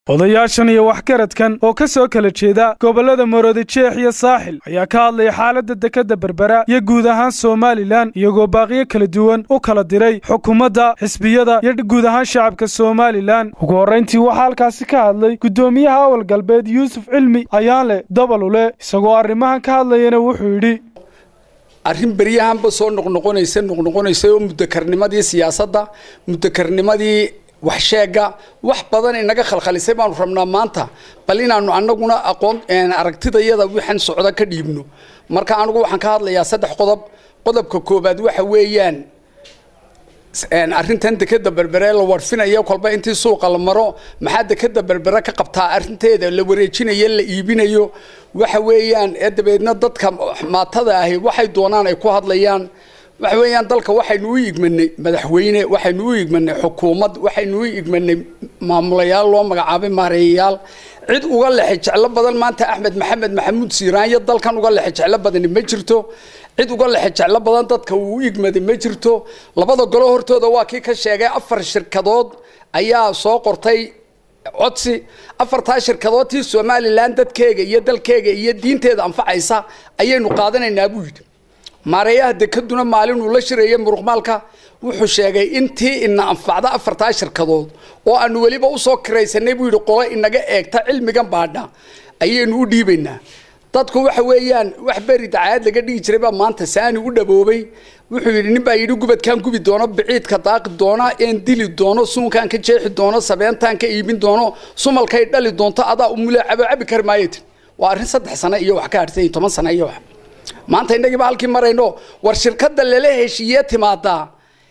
odayaashan iyo waxgaradkan oo ka soo kala jeeda gobollada maroodi jeex iyo saaxil ayaa ka hadlaya xaaladda dekedda berbera iyo guud ahaan somalilan iyagoo baaqiyo kala duwan u kala diray xukuumadda xisbiyada iyo guud ahaan shacabka somalilan ugu horrayntii waxaa halkaasi ka hadlay guddoomiyaha awal galbeed yuusuf cilmi ayaanle dabalule isagoo arrimahan ka hadlayana wuxuu yidhi arrin beryahanba soo noqnoqonaysa noqnoqonaysa oo mudakarnimadii siyaasadda mudakarnimadii waxsheega wax badan inaga khalkhalisay baanu rabnaa maanta bal inaanu anaguna aqoon aragtidayada waxaan socda ka dhiibno marka anigu waxaan ka hadlayaa saddex qodob qodobka koobaad waxa weeyaan arrintan dekeda berbere la warfinayo kolba intii suuqa la maro maxaa dekeda berbere ka qabtaa arrinteeda la wareejinayo la iibinayo waxa weeyaan ee dabeedna dadka maatada ahi waxay doonaan ay ku hadlayaan waxa weeyaan dalka waxaynu u igmanay madaxweyne waxaynu u igmanay xukuumad waxaynu u igmanay maamulayaal loo magacaabay maareeyayaal cid uga lexe jeclo badan maanta axmed maxamed maxamuud siiraanyo dalkan uga lexe jeclo badani ma jirto cid uga lexe jeclo badan dadka uu u igmaday ma jirto labada golo hortooda waa kii ka sheegay afar shirkadood ayaa soo qortay codsi afartaa shirkadood tii somalilan dadkeega iyo dalkeega iyo diinteeda anfacaysa ayaynu qaadanaynaa buu yidhi maareeyaha dekaduna maalin uu la shirayay muruqmaalka wuxuu sheegay intii ina anfacda afartaa shirkadood oo aanu weliba usoo kiraysanay buu yidhi qolo inaga eegta cilmigan baadha ayaynu u dhiibaynaa dadku waxa weeyaan wax beri dacaayad laga dhigi jiray baa maanta saani u dhaboobay wuxuu yidhi nin baa yidhi gubadkaan gubi doono biciidka daaqi doona een dili doono suunkaan ka jeexi doono sabeentaan ka iibin doono sumalkay dhali doonto adaa umule cabo cabi kari maayatin waa arrin saddex sano iyo wax ka harsan iyo toban sano iyo wax maanta innagiiba halkii marayno war shirkadda lala heshiiye timaadaa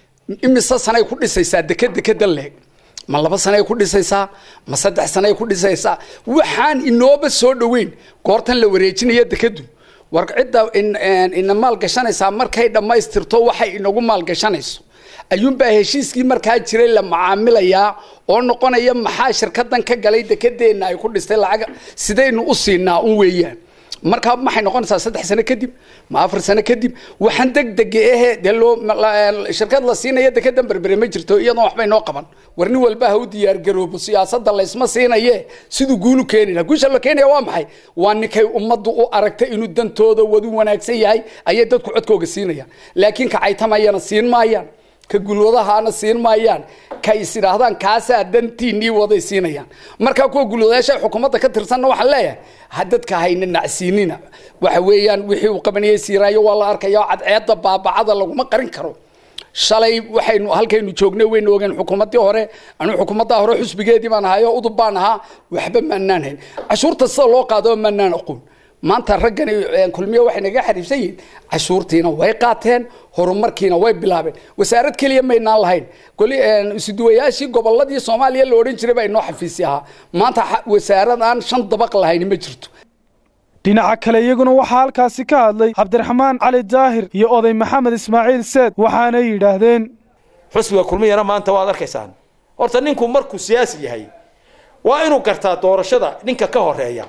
imise sanay ku dhisaysaa deked dekeda leeg ma laba sanay ku dhisaysaa ma saddex sanay ku dhisaysaa waxaan inooba soo dhoweyn goortan la wareejinaya dekedu war cidda ina maalgashanaysaa markay dhammaystirto waxay inagu maalgashanayso ayuunbaa heshiiskii markaa jiray la macaamilayaa oo noqonaya maxaa shirkadan ka galay dekedeenna ay ku dhistay lacag sidaynu u siinaa un weeyaan markaa maxay noqonaysaa saddex sano kadib ma afar sano kadib waxaan degdega ahe dee loo shirkad la siinaya dekedan berbere ma jirto iyadoon waxbay noo qaban war nin walba ha u diyaargaroobo siyaasadda laysma siinaye siduu guulu keeni laha guusha la keenaya waa maxay waa ninkay ummaddu u aragtay inuu dantooda wadu wanaagsan yahay ayay dadku codkooga siinayaan laakiin kacaytamayana siin maayaan ka gulwadahaana siin maayaan ka is idhaahdaan kaasaa dantiinii waday siinayaan markaa kuwa gulwadayaasha xukuumadda ka tirsanna waxaan leeyahay ha dadka hayna nacsiinina waxa weeyaan wixii uu qabanayay siiraayo waa la arkaya cadceedda baabacada laguma qarin karo shalay waxaynu halkaynu joognay waynu ogeen xukuumaddii hore anu xukuumaddaa hore xusbigeedii baan ahayo udub baan ahaa waxba maanaan hayn cashuurta sida loo qaado maanaan aqoon maanta raggani kulmiye waxay naga xariifsan yihiin cashuurtiina way qaateen horumarkiina way bilaabeen wasaarad keliya maynaan lahayn isuduwayaashii goboladii soomaaliya la odhan jiray baa inoo xafiisi ahaa maanta wasaarad aan shan dabaq lahayn ma jirto dhinaca kale iyaguna waxaa halkaasi ka hadlay cabdiraxmaan cali daahir iyo oday maxamed ismaaciil seed waxaanay yidhaahdeen xusbiga kulmiyana maanta waad arkaysaan horta ninku markuu siyaasi yahay waa inuu gartaa doorashada ninka ka horeeya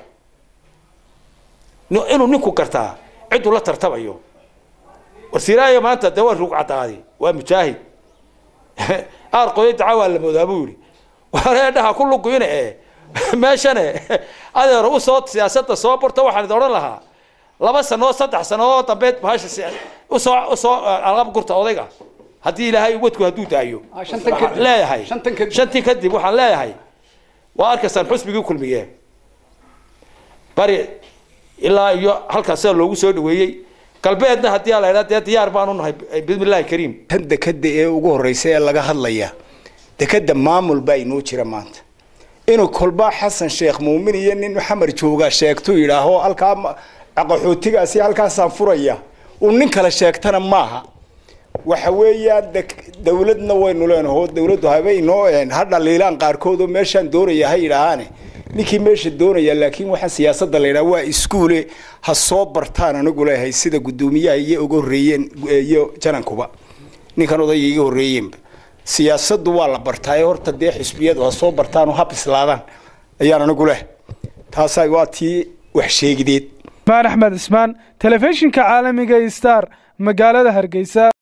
inuu ninku gartaa ciduu la tartamayo warsiiraayo maanta de waa ruug caddaadi waa mujaahid aar qoday daca waa la moodaa buu yihi wareedhaha ku luguyne e meeshane adeer usoo siyaasadda soo barto waxaan idin odhan lahaa laba sanoo saddex sano oo dambeed bahasha usoo usoo alqab gurta odayga haddii ilaahay wadku hadduu daayo leeyahay shantii kadib waxaan leeyahay waa arkaysaan xusbigii kulmiye bari ilaa iyo halkaasa loogu soo dhaweeyey galbeedna haddii la idhaa dee diyaar baanu nahay bismillahi kariim tan dekeda ee ugu horreysa ee laga hadlaya dekeda maamul baa inoo jira maanta inuu kolba xasan sheekh muumin iyo nin xamar jooga sheegtu yidhaaho halkaa qaxootigaasi halkaasaan furaya uu nin kale sheegtana maaha waxa weeyaan dawladna waynu leenaho dawladdu haba inoo ha dhaliilaan qaarkood oo meeshaan doonaya ha yidhaahaane ninkii meesha doonaya laakiin waxaa siyaasadda la yidhaha waa iskuule ha soo bartaan anigu leeyahay sida guddoomiyaha iyo uga horreeyeen iyo janankuba ninkan odayga iga horreeyeenba siyaasaddu waa la bartaaye horta dee xisbiyadu ha soo bartaan oo ha bislaadaan ayaan anigu leh taasaa waa tii wax sheegideed maan axmed ismaan telefishinka caalamiga star magaalada hargeysa